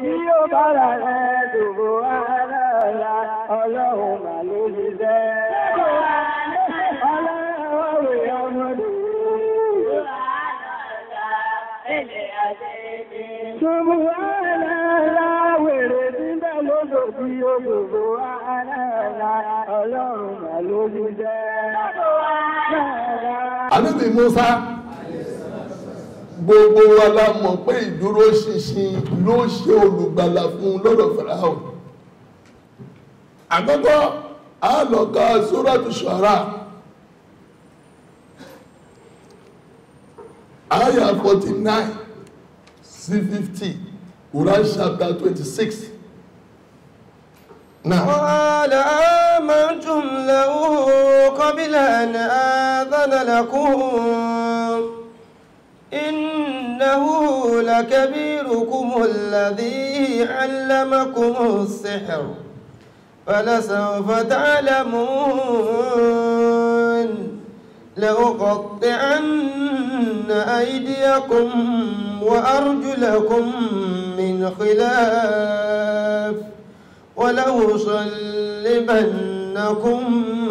tí ó bára rẹ̀ dùbò aláàlá ọlọ́run mà ló ti jẹ́. Ọlọ́run rẹ̀ ọmọdé. Dùbò aláàlá wèrè tí ń bẹ lódò tí ó dùbò aláàlá ọlọ́run mà ló ti jẹ́. ànábì Musa gbogbo wa la mọ̀ pé ìdúró ṣinṣin ló ṣe olùgbàlà fún lọ́dọ̀ Fáráò àkọ́kọ́ a lọ ka Suratu Shu'ara aya 49 sí 50 Quran chapter 26 now قال آمنتم له قبل أن آذن لكم إنه لكبيركم الذي علمكم السحر فلسوف تعلمون لأقطعن أيديكم وأرجلكم من خلاف ولأصلبنكم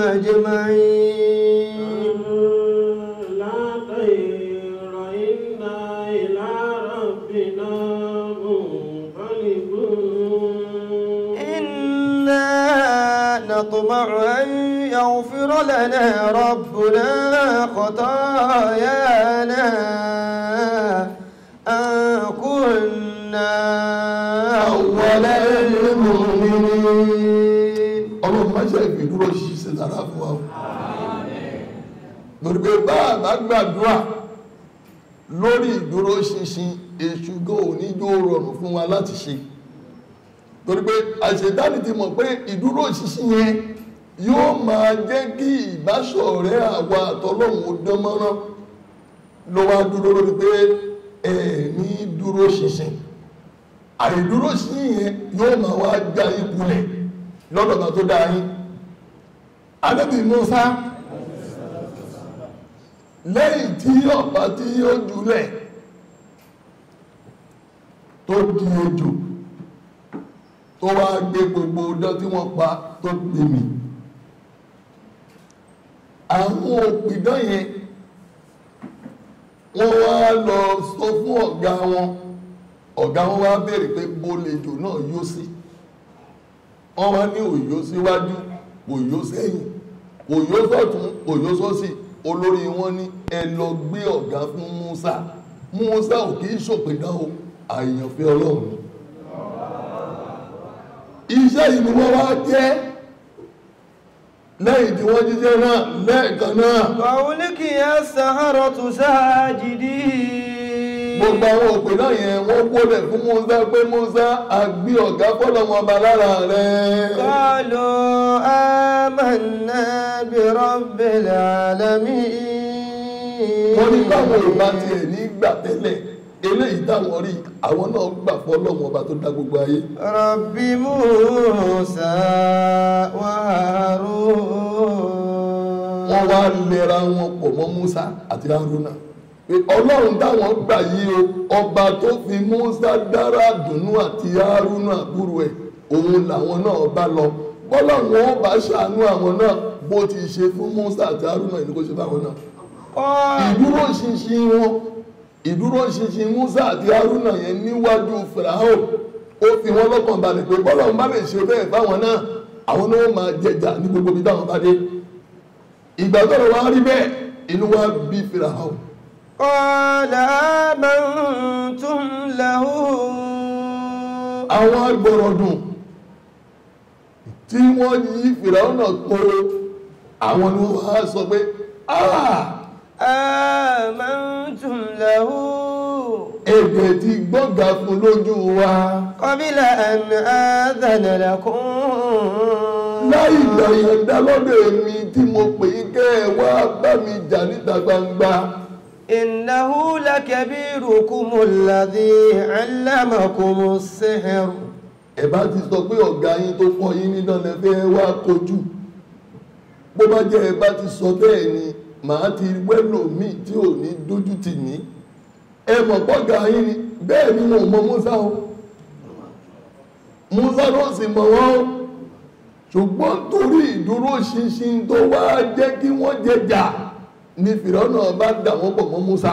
أجمعين لا خير إنا إلى ربنا منقلبون إنا نطمع أن يغفر لنا ربنا خطايانا أن كنا أول المؤمنين ọlọ́run má ṣe ìdúró ṣiṣẹ́ dára fún wa lórí pé bá àbá gbàdúrà lórí ìdúró ṣinṣin èṣù gan òní jó rọrùn fún wa láti ṣe torí pé àṣetáni ti mọ̀ pé ìdúró ṣinṣin yẹn yóò máa jẹ́ kí ìbáṣọ̀rẹ́ àwa àtọlọ́run ó dán mọ́rán ló wá dúró lórí pé ẹ̀ ní dúró ṣinṣin àìdúró ṣinṣin yẹn yóò máa wá já ikulẹ̀ lọ́dọ̀ kan tó dáa yín Ànábì Mùsá lẹ́yìn tí ọ̀pá tí ó jùlẹ̀ tó di ejò tó wá gbé gbogbo ọdọ́ tí wọ́n pa tó gbé mì àwọn òpìdán yẹn wọ́n wá lọ sọ fún ọ̀gá wọn ọ̀gá wọn wá béèrè pé bó lejò náà yó sí wọ́n wá ní òyó síwájú òyó sẹ́yìn òyó sọ́tún òyó sósì olórí wọn ní ẹ lọ gbé ọ̀gá fún Musa Musa ò kì í ṣòpìdán o àyànfẹ́ Ọlọ́run iṣẹ́ yìí ni wọ́n wá jẹ́ lẹ́yìn tí wọ́n jíjẹ́ náà lẹ́ẹ̀kan náà وأولقي السحرة ساجدين gbogbo àwọn òpè náà yẹn wọ́n gbọ́dẹ̀ fún Musa pé Musa àgbé ọ̀gá fọ́lọ́wọ́n ọba lára rẹ̀ قالوا آمنا برب العالمين wọ́n ní káwọn ò bá tiẹ̀ ní gbà tẹ́lẹ̀ eléyìí táwọn rí àwọn náà gbà fọ́lọ́wọ́n ọba tó dá gbogbo ayé رب موسى وهارون wọ́n wá lẹ́ra wọn pọ̀ mọ́ Musa àti Haruna pé ọlọ́run táwọn gbà yí o ọba tó fi Musa dára dùnú àti Haruna àbúrò ẹ̀ òun làwọn náà bá lọ bọ́lọ́run ó bá ṣàánú àwọn náà bó ti ṣe fún Musa àti Haruna ìlú kó ṣe fáwọn náà قال ìdúró ṣinṣin wọn ìdúró ṣinṣin Musa àti Haruna yẹn níwájú Fìràhó ó fi wọn lọ́kàn balẹ̀ pé bọ́lọ́run bá lè ṣe bẹ́ẹ̀ fáwọn náà àwọn náà máa jẹjà ní gbogbo ibi táwọn bá dé ìgbà tó lọ wá rí bẹ́ẹ̀ inú wa bí Fìràhó قال آمنتم له àwọn agbọ̀rọ̀dùn tí wọ́n yí Fìràhó náà kóró àwọn ni wọ́n wá sọ pé ah آمنتم له èdè ti gbọ́gà fún lójú wa قبل أن آذن لكم láì gbàyànjá lọ́dọ̀ èmi tí mo pè é kẹ́ ẹ wá bá mi jà níta gbangba إنه لكبيركم الذي علمكم السحر ẹ bá ti sọ pé ọ̀gá yín tó kọ́ yín ní dandan fẹ́ wá kojú bó bá jẹ́ ẹ bá ti sọ bẹ́ẹ̀ ni màá ti wẹ́lò míì tí ò ní dójú tì mí ẹ mọ̀ pọ́gà yín ni bẹ́ẹ̀ ni wọn ò mọ Mùsá o Musa ló sì mọ̀ wọ́n ṣùgbọ́n torí ìdúró ṣinṣin tó wá jẹ́ kí wọ́n jẹjà ni fìrọ́nà bá dà wọ́n pọ̀ mọ́ Musa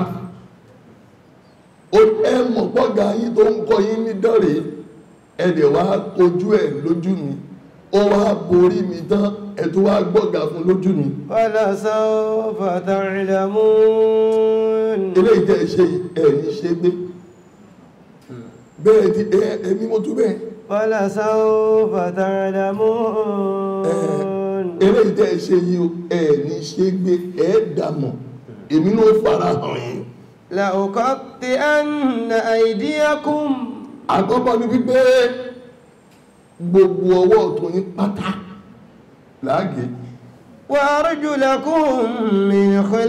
ó ẹ mọ̀ pọ́gà yín tó ń kọ́ yín ní dọ́rẹ̀ ẹ̀dẹ̀ wá kojú ẹ̀ lójú mi ó wá borí mi tán ẹ̀ tó wá gbọ́gà fún lójú mi ولسوف تعلمون ilé ìjẹ́ ṣe ẹ̀yìn ṣe gbé bẹ́ẹ̀ ti ẹ ẹ̀mí mo tún bẹ́ẹ̀ ولسوف تعلمون ilé ìjẹ́ ṣe yìí o ẹ̀yìn ṣe gbé ẹ̀ẹ́dàmọ̀ èmi ló fara hàn yín لأقطئن أيديكم àkọ́kọ́ ni wípé gbogbo ọwọ́ ọ̀tún yín pátá láàgé وأرجلكم من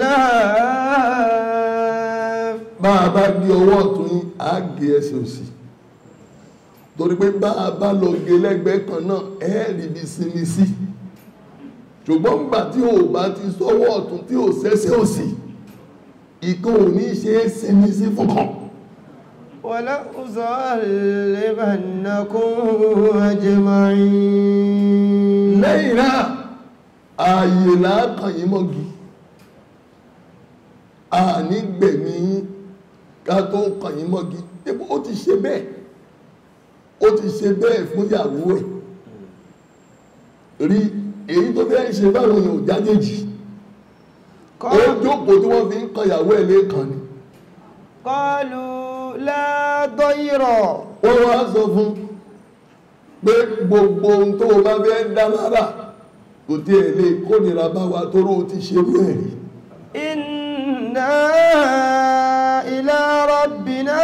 خلاف bá a bá gbé ọwọ́ ọ̀tún yín àgé ẹsẹ̀ òsì torí pé bá a bá lọ gé lẹ́gbẹ̀ẹ́ kan náà ẹ́ẹ̀rì bí sinmi sí ṣùgbọ́n gbà tí ò bá ti sọ́wọ́ ọ̀tún tí ò sẹ́sẹ̀ òsì ìkan ò ní ṣe é sinmi sí fún kan ولأصلبنكم أجمعين lẹ́yìn náà ààyè láàkàn yí mọ́gí a ní gbẹ̀mí yín ká tó kàn yí mọ́gí ipò ó ti ṣe bẹ́ẹ̀ ó ti ṣe bẹ́ẹ̀ fún ìyàwó ẹ̀ rí èyí tó fẹ́ ṣe báwọn èèyàn ò jájèjì ó jókòó tí wọ́n fi ń kan ìyàwó ẹ̀ lẹ́ẹ̀kan ni قالوا لا ضير wọ́n wá sọ fún pé gbogbo ohun tó o bá fẹ́ dá lára kò tí ẹ̀ lè kónira bá wa tó ró ti ṣe bẹ́ẹ̀ rí إنا إلى ربنا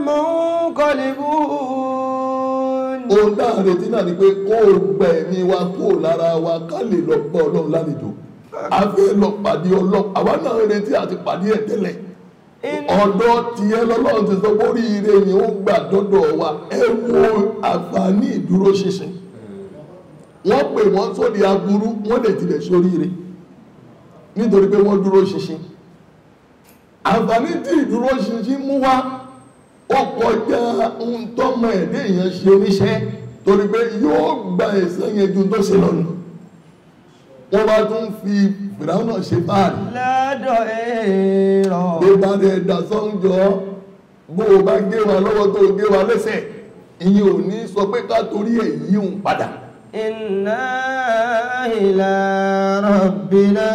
منقلبون ohun tá à ń retí náà ni pé kó o gba ẹ̀mí wa kó o lára wa ká lè lọ bá ọlọ́run lálejò a fẹ́ lọ pàdé ọlọ́run àwa náà ń retí àti pàdé ẹ̀ tẹ́lẹ̀ ọ̀dọ̀ tiẹ̀ lọ́lọ́run ti sọ bórí ire ni ó gbà dọ́dọ̀ wa ẹ wo àǹfààní ìdúró ṣinṣin wọ́n pè wọ́n sóde aburú wọ́n lè tilẹ̀ sórí ire nítorí pé wọ́n dúró ṣinṣin àǹfààní tí ìdúró ṣinṣin mú wá ó kọjá ohun tọ́mọ ẹ̀dẹ́ èèyàn ṣe níṣẹ́ torí pé yóò gba ẹ̀san yẹn ju tó ṣe lọ́nà wọ́n bá tún fi fìdáhùn náà ṣe báàrí لا ضير bí bá dẹ̀ dà sọ́njọ́ bó o bá gé wa lọ́wọ́ tó o gé wa lẹ́sẹ̀ ìyẹn ò ní sọ pé ká torí ẹ̀ yí òun padà إنا إلى ربنا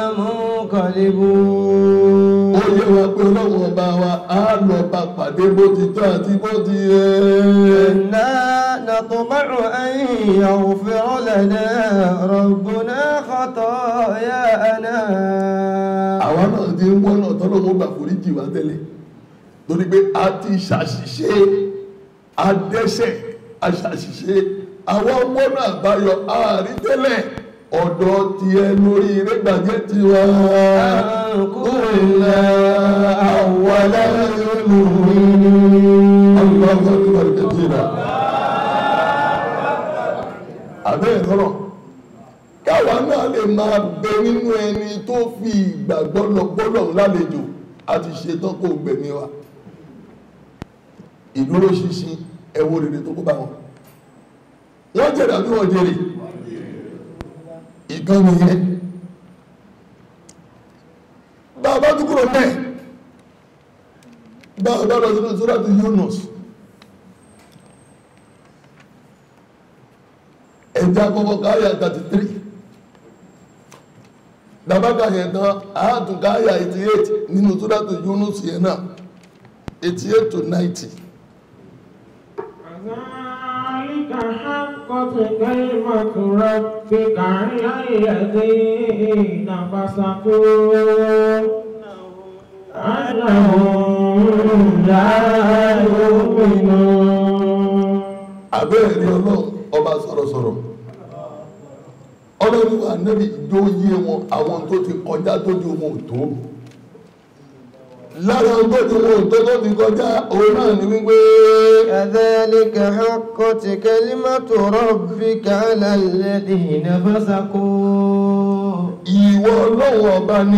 منقلبون ó yẹ wa pé ọlọ́run ọba wa á lọ bá pàdé bó ti tọ́ àti bó ti yẹ إنا نطمع أن يغفر لنا ربنا خطايانا àwa náà ti ń wọ́nà tọ́lọ́mọ́ gbà foríjì wá tẹ́lẹ̀ torí pé a ti ṣàṣìṣe adẹ́ṣẹ̀ aṣàṣìṣe àwọn wọ́nà àbáyọ ààrí tẹ́lẹ̀ ọ̀dọ̀ ti ẹ lórí rẹ́gbàjẹ́ ti wá كنا أول Allahu akbar kabira. Àbẹ́ ìrọ̀rọ̀. Káwa náà lè máa bẹ nínú ẹni tó fi ìgbàgbọ́ lọ gbọ́dọ̀ lálejò àti ṣetán kó gbẹ̀mí wa. Ìdúró ṣinṣin ẹwọ rere tó kó bá wọn. Wọ́n jèrè àbí wọ́n jèrè? Ìkan nìyẹn. Bàbá tó kúrò mẹ́ẹ̀ báwọn lọ sínú sóràtù Yunus ẹjẹ́ akọ́kọ́ káyà 33 dábákà yẹn tán àátùn káyà 88 nínú sóràtù Yunus yẹn náà 88 to 90 كذلك حقت كلمة ربك على الذين فسقوا أنهم لا يؤمنون abẹ́ẹ̀rí ọlọ́run ọba sọ̀rọ̀sọ̀rọ̀ ọlọ́run wà nẹ́bí ìjó yé wọn àwọn tó ti kọjá tó di wọn ò tó lára tó di wọn ò tó tó ti kọjá òun náà ni wípé كذلك حقت كلمة ربك على الذين فسقوا ìwọ ọlọ́run ọba ní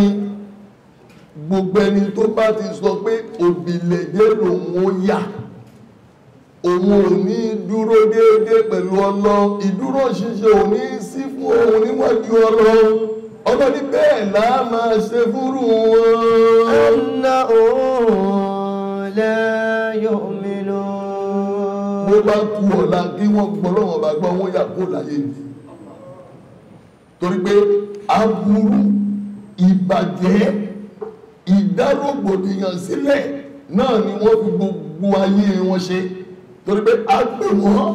gbogbo ẹni tó bá ti sọ pé òbílẹ̀jẹ́ lòun ó yà òun ò ní dúró déédéé pẹ̀lú ọlọ́run ìdúró ṣíṣe ò ní sí fún òun níwájú ọlọ́run ọlọ́ni bẹ́ẹ̀ láà máa ṣe fúrú wọn أنهم لا bó يؤمنون bá kú ọ̀la kí wọ́n gbọ́ lọ́wọ́ bá gbọ́ wọ́n yà kó láyé ni torí pé aburú ìbàjẹ́ ìdárògbòdìyàn sílẹ̀ náà ni wọ́n fi gbogbo ayé wọn ṣe torí pé a pè wọ́n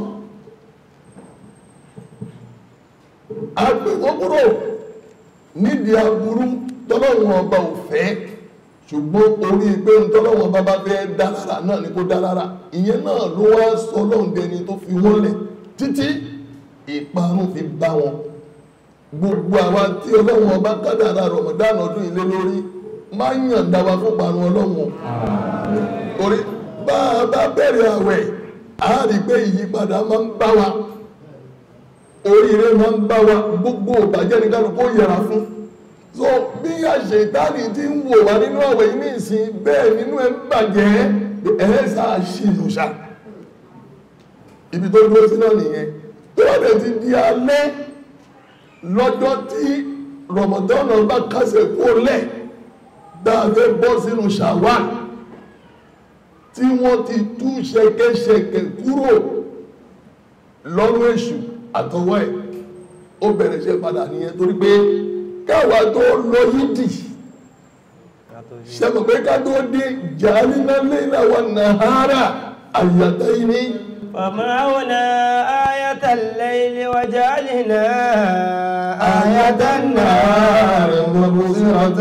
a pè wọ́n kúrò nídìí aburú tọ́lọ́wọ́n ọba ò fẹ́ ṣùgbọ́n orí pé ń tọ́lọ́wọ́n ọba bá fẹ́ dá lára náà ni kó dá lára ìyẹn náà ló wá sọ ọlọ́run dẹni tó fi wọ́n lẹ̀ títí ìparun fi bá wọn gbogbo àwa tí ọlọ́run ọba kádàrà rọ̀mọ̀dánù ọdún ilé lórí máa ń yàn dá wa fún parun ọlọ́run torí bá a bá bẹ̀rẹ̀ àwẹ̀ a rí pé ìyípadà máa ń bá wa oríire máa ń bá wa gbogbo ìbàjẹ́ ní kálukú ó yẹra fún so bí àṣetánì ti ń wò wá nínú àwẹ̀ yìí ní ìsìn bẹ́ẹ̀ nínú ẹ̀ ń bàjẹ́ ẹ̀ sáà ṣì lù ṣá ibi tó dúró sí náà nìyẹn tó wà dẹ̀ ti di alẹ́ lọ́jọ́ tí rọ̀mọ̀dọ́nà bá kásẹ̀ kó lẹ̀ dáadé bọ́ sínú ṣàwán tí wọ́n ti tú ṣẹ̀kẹ̀ṣẹ̀kẹ̀ kúrò lọ́rùn èṣù àtọwọ́ ẹ̀ ó bẹ̀rẹ̀ ṣe padà nìyẹn torí pé káwa tó lọ yídì ṣẹ́mọ̀ pé ká tó dé jàálínà lẹ́yìn àwọn nàhárà àyàtọ̀ yìí ní فمعونا آية الليل وجعلنا آية النهار مبصرة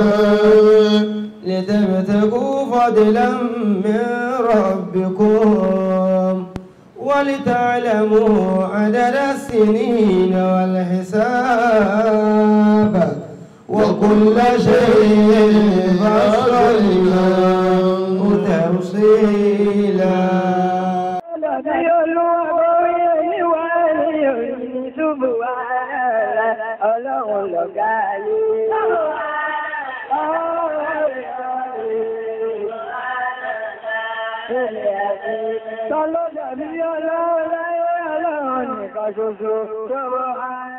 لتبتغوا فضلا من ربكم ولتعلموا عدد السنين والحساب وكل شيء فصلناه تفصيلا Ọlọ́dí olúwa orí oníwà ní òní ṣubú ààrẹ ọlọ́run lọ̀gá ayé. Tọ́lọ́dà bí ọlọ́run láyé ọlọ́run nìkan ṣoṣo tó bọ́ ààrẹ.